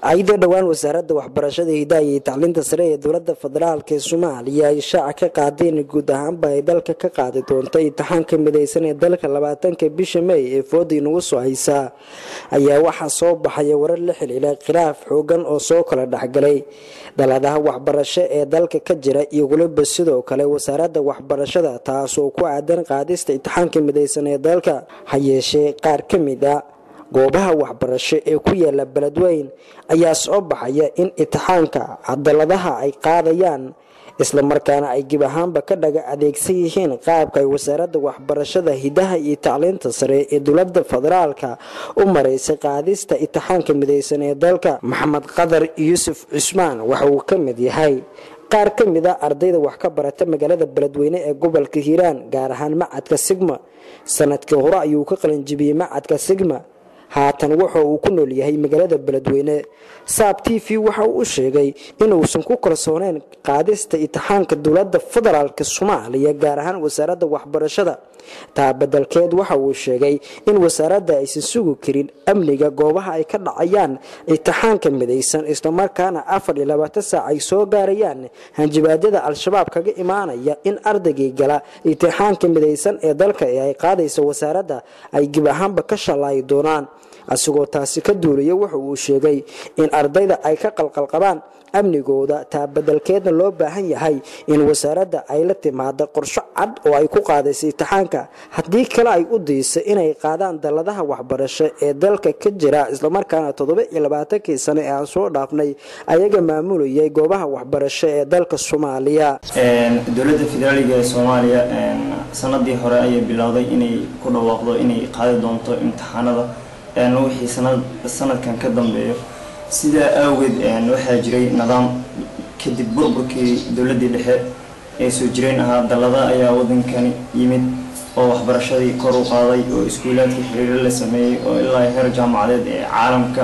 ayadoo dhowaan wasaaradda waxbarashada hidaha iyo tacliinta sare ee dowlada federaalk ee soomaaliya ay shaaca ka qaadeen guud ahaanba ay dalka ka qaadi doonto imtixaanka midaysan ee dalka labaatanka bisha may ee fooda inagu soo haysaa ayaa waxaa soo baxaya warar la xiliila khilaaf xoogan oo soo kala dhexgalay daladaha waxbarasho ee dalka ka jira iyo weliba sidoo kale wasaaradda waxbarashada taasoo ku aadan qaadista imtixaanka midaysan ee dalka ha yeeshee qaar ka mid a goobaha waxbarasho ee ku yaala beledweyn ayaa soo baxaya in imtixaanka cadaladaha ay qaadayaan islamarkaana ay gib ahaanba ka dhaga adeegsan yihiin qaabka ay wasaaradda waxbarashada hidaha iyo tacliinta sare ee dowlada federaalka u maraysay qaadista imtixaanka midaysan ee dalka maxamed qadar yuusuf cusmaan waxa uu ka mid yahay qaar ka mid a ardayda wax ka barata magaalada beledweyne ee gobolka hiiraan gaar ahaan macadka sigma sanadkii hore ayuu ka qalinjibiyey macadka sigma haatan wuxa uu ku nool yahay magaalada beledweyne saab t v waxa uu u sheegay inuusan ku kalsooneyn qaadista imtixaanka dowlada federaalk soomaaliya gaar ahaan wasaaradda waxbarashada taa badelkeed waxa uu sheegay in wasaaradda aysan sugi karin amniga goobaha ay ka dhacayaan imtixaanka midaysan islamarkaana afar iyo labaatan saac ay soo gaarayaan hanjibaadyada al-shabaab kaga imaanaya in ardaygii gala imtixaanka midaysan ee dalka ee ay qaadaysa wasaaradda ay gib ahaanba ka shallaayi doonaan asigoo taasi ka duulaya wuxa uu sheegay in ardayda ay ka qalqalqabaan amnigooda taa badelkeedna loo baahan yahay in wasaaradda ay la timaado qorsho cad oo ay ku qaadaysa imtixaanka haddii kale ay u diisa inay qaadaan dalladaha waxbarasho ee dalka ka jira islamarkaana toddoba iyo labaatankii sano ee aan soo dhaafnay ayaga maamulayay goobaha waxbarasho ee dalka soomaaliya dowladda federaaliga ee soomaaliya sanadii hore ayay bilowday inay ku dhawaaqdo inay qaadi doonto imtixaanada wixii sanadkan ka dambeeyo sidaa awgeed waxaa jiray nidaam kadib burburkii dowladii dhexe ee soo jireen ahaa dallada ayaa wadankani yimid oo waxbarashadii kor u qaaday oo iskuulaadkii xiriiro la sameeyey oo ilaa heer jaamacadeed ee caalamka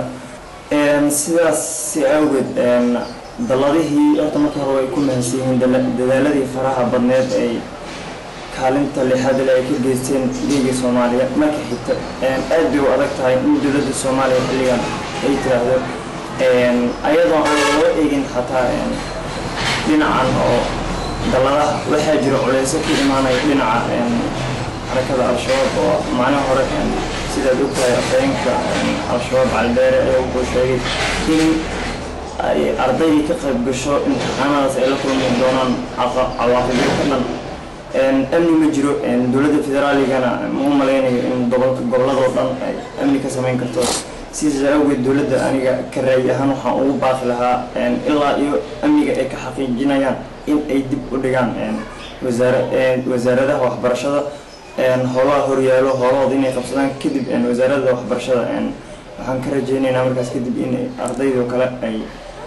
sidaas si awgeed dalladihii horta markii hore way ku mahadsan yihiin dadaaladii faraha badneed ay kaalinta lixaadle ay ka geysteen liiga soomaaliya marka xigta aad bay u adag tahay in dowladda soomaaliya xilligan ay tiraahdo ayadoo aan loo eegin xataa dhinacan oo dalladaha waxaa jira culeyso ka imaanaya dhinaca xarakada al-shabaab oo maalin hore sidaad ogtahay afhayeenka al-shabaab calbeere ayaa wuxuu sheegay in ay ardaydii ka qayb gasho imtixaanadaas ay la kulmi doonaan cawaaqibyo ka dhan amni ma jiro dowladda federaaligana ma u malaynayo in goboladoo dhan ay amni ka samayn karto sidaas awgeed dowladda aniga ka raayi ahaan waxaan ugu baaqi lahaa ilaa iyo amniga ay ka xaqiijinayaan in ay dib u dhigaan wasaaradaha waxbarashada howlaha horyaalo howlahooda inay qabsadaan kadib wasaaradda waxbarashada waxaan ka rajeynaynaa markaas kadib in ardaydoo kale ay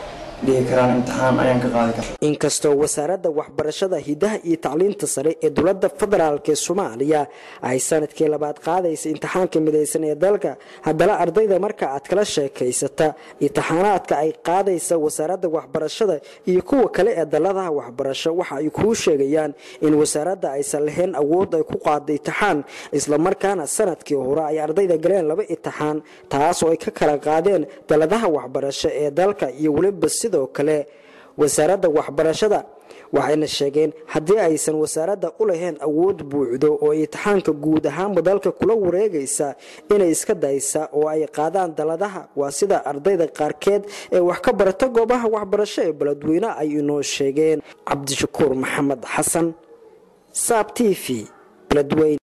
inkastoo wasaaradda waxbarashada hidaha iyo tacliinta sare ee dowlada federaalk ee soomaaliya ay sanadkii labaad qaadaysa imtixaanka midaysan ee dalka haddana ardayda marka aad kala sheekaysata imtixaanaadka ay qaadaysa wasaaradda waxbarashada iyo kuwa kale ee dalladaha waxbarasho waxa ay kuu sheegayaan in wasaaradda aysan lahayn awood ay ku qaada imtixaan islamarkaana sanadkii hore ay ardayda galeen laba imtixaan taasoo ay ka kala qaadeen dalladaha waxbarasho ee dalka iyo weliba sidoo kale wasaaradda waxbarashada waxayna sheegeen haddii aysan wasaaradda u lahayn awood buucdo oo imtixaanka guud ahaanba dalka kula wareegaysa inay iska daysa oo ay qaadaan dalladaha waa sida ardayda qaarkeed ee wax ka barata goobaha waxbarasho ee beledweyne ay inoo sheegeen cabdishakuur maxamed xasan saab t v beledweyne